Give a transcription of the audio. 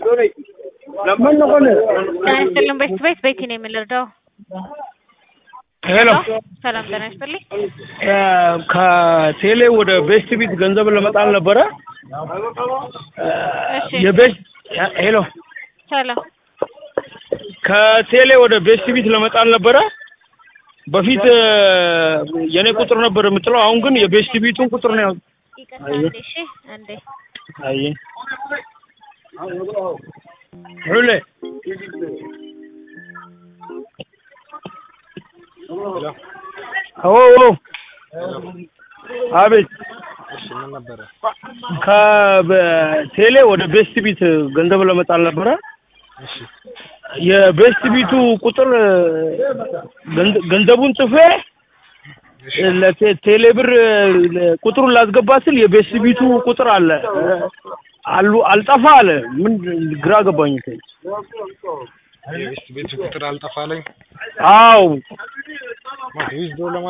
ጤና ይስጥልን ቤት ቤት ቤቲ ነው የምንረዳው። ሄሎ ሰላም ጤና ይስጥልኝ። ከቴሌ ወደ ቤስት ቢት ገንዘብ ለመጣል ነበረ። እሺ የቤስት ሄሎ ሰላም ከቴሌ ወደ ቤስት ቢት ለመጣል ነበረ። በፊት የኔ ቁጥር ነበር የምጥለው፣ አሁን ግን የቤስት ቢቱን ቁጥር ነው ያው። ይቅርታ አንዴ እሺ አንዴ አይ ሁሌ ኦ ኦ አቤት እሺ ምን ነበረ? ከቴሌ ወደ ቤስት ቢት ገንዘብ ለመጣል ነበረ። እሺ የቤስት ቢቱ ቁጥር ገንዘ- ገንዘቡን ጽፌ ለቴሌ ብር ቁጥሩን ላስገባ ስል የቤስት ቢቱ ቁጥር አለ አሉ አልጠፋ አለ። ምን ግራ ገባኝ። የቤስት ቤት ቁጥር አልጠፋለኝ። አው ዊዝድሮ ለማ